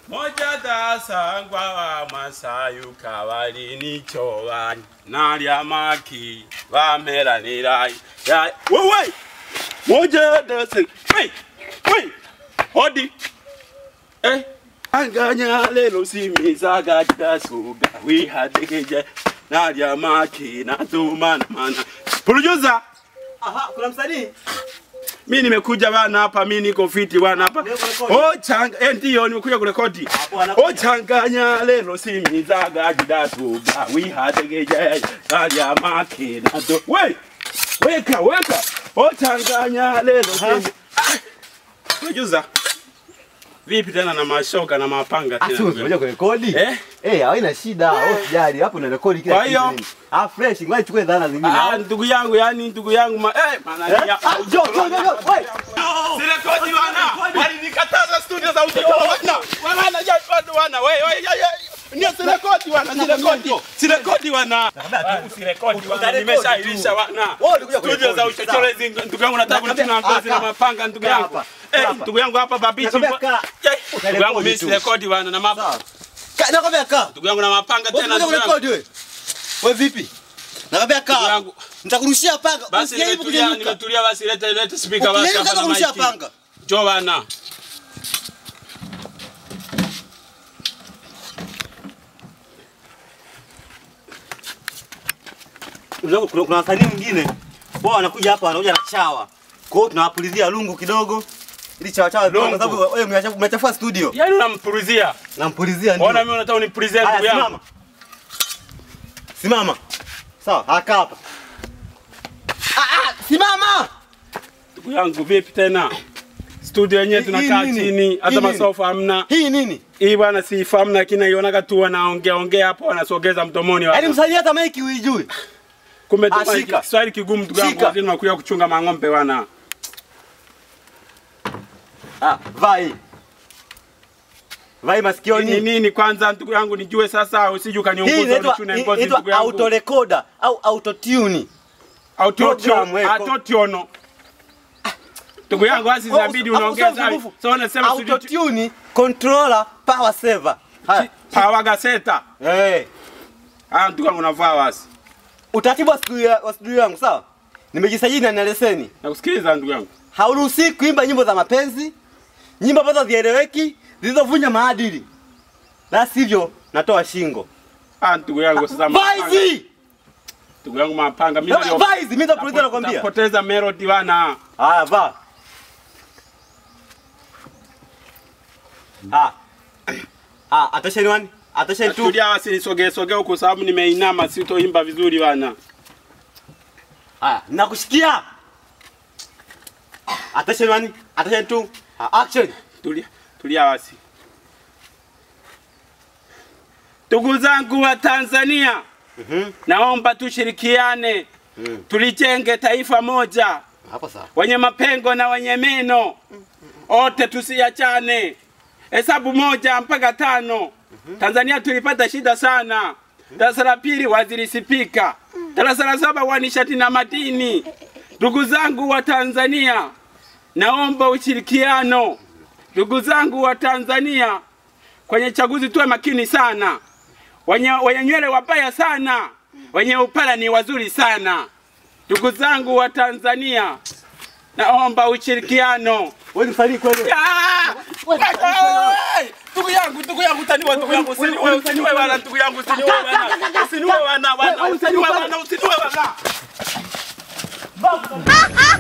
moja dasangwa wa masayu kabali nichowa nalya maki bameranirai ya wewe moja dasa hey hey hodi eh anganya lelo simizaga dasuga wihadegeje nalya maki natumana mana producer Aha, kuna msanii? mi nimekuja bana hapa, mi niko fiti bana hapa. Leo kurekodi? Oh changa, eh ndio nimekuja kurekodi. Hapo ana- Oh changanya lelo simizaga jidatuga wihategeje kalya makina do. We weka weka. Oh changanya lelo simi. Producer. Vipi tena na mashoka na mapanga Ah, tena? sio unajua kurekodi? Eh? Eh, haina shida. Wewe usijali. Hapo una rekodi kila Kwa hiyo? kitu. Ah, fresh. Ngoja nichukue dhana zingine. Ah, ndugu yangu yani ndugu yangu ma eh maana Eh? ya Ah, jo, jo, jo, jo. Wewe. Sirekodi wana. Walinikataza studio za audio wana. Wana ya wana. Wewe wewe ndio sirekodi wana. Sirekodi. Sirekodi wana. Usirekodi wana. Utarekodi Nimeshairisha tu. wana. Wewe ulikuja Studio kurekodi, za uchochorezi ndugu yangu nataka Nakwambia, kunichuna ngozi ah, na kaa. mapanga ndugu Kaa yangu. hapa, Eh, kaa hapa. ndugu yangu hapa babichi. Nakwambia, kaa. Eh, Ndugu yangu mimi tu. sirekodi wana na mapanga. Sawa. Ka- Nakwambia kaa. Ndugu yangu na mapanga Wewe tena unakuja ndugu yangu. kurekodi wewe. Wewe vipi? Nakwambia Ndugu kaa. yangu. Nitakurushia panga. Basi Usijaribu nimetulia kunyanyuka. nimetulia basi leta leta speaker basi Ukinyanyuka hapa na kurushia mic. panga. Njoo bana. Unajua kuna kuna wasanii mwingine wao wanakuja hapa wanakuja na chawa. Kwa hiyo tunawapulizia lungu kidogo ili chawa chawa kwa Lungu. sababu wewe mnachafu- mnachafua studio. Yaani unampuruzia. Nampulizia ndio. Ona mimi unataka unipulizie Haya, ndugu yangu. simama. Simama. Sawa, haka hapa. Ah, ah, simama. Ndugu yangu vipi tena? Studio yenyewe Hii- tunakaa hii nini? chini, Hii hata nini? masofa hamna. Hii nini? Hii bwana siifahamu lakini naionaga tu wanaongea ongea hapo wanasogeza mdomoni Yaani watu. msanii hata maiki huijui. Kumbe Ah, tu shika. Kiswahili kigumu ndugu yangu, Shika. lazima nakuja kuchunga mang'ombe wana. Ah, vaa hii. Vaa hii Ni masikioni. nini kwanza ndugu yangu nijue sasa usije Hii ukaniunguza inaitwa unichune hii ngozi inaitwa ndugu yangu. auto recorder au auto tune. Autotune, program, eh, autotune. Ndugu yangu basi zinabidi unaongeza. So unasema auto studio tune controller power saver. Haya. power gaseta. Eh. Ah, ndugu yangu unavaa basi. Utaratibu wa studio wa studio yangu sawa? Nimejisajili na nina leseni. Nakusikiliza ndugu yangu. Hauruhusi kuimba nyimbo za mapenzi, nyimbo ambazo hazieleweki, zilizovunja maadili. La sivyo natoa shingo. Ah, ndugu yangu sasa Vaa mapanga. hizi! Ndugu yangu mapanga mimi Vaa vaa hizi, mimi nitakuuliza nakwambia. Poteza melody bana. Haya, vaa. Ah. Ah, attention one. Attention two. Tulia basi nisogee sogee huko sababu nimeinama sitoimba vizuri bana. Haya, nakushikia. Attention one. Attention two. Ah, action. Tulia, tulia basi. Ndugu zangu wa Tanzania, Mhm. naomba tushirikiane, Mm. tulijenge taifa moja, Hapo sawa. wenye mapengo na wenye meno, wote tusiachane. Hesabu moja mpaka tano. Tanzania tulipata shida sana. Darasa la pili waziri spika, darasa la saba wa nishati na madini. Ndugu zangu wa Tanzania, naomba ushirikiano. Ndugu zangu wa Tanzania, kwenye chaguzi tuwe makini sana. Wenye, wenye nywele wabaya sana, wenye upara ni wazuri sana. Ndugu zangu wa Tanzania, naomba ushirikiano. Wewe ni msanii kweli? Ah! Oi! Ndugu yangu, ndugu yangu, utaniua ndugu yangu, usiniue, usiniue bana, ndugu yangu, usiniue bana, usiniue bana, bana, usiniue bana, usiniue bana.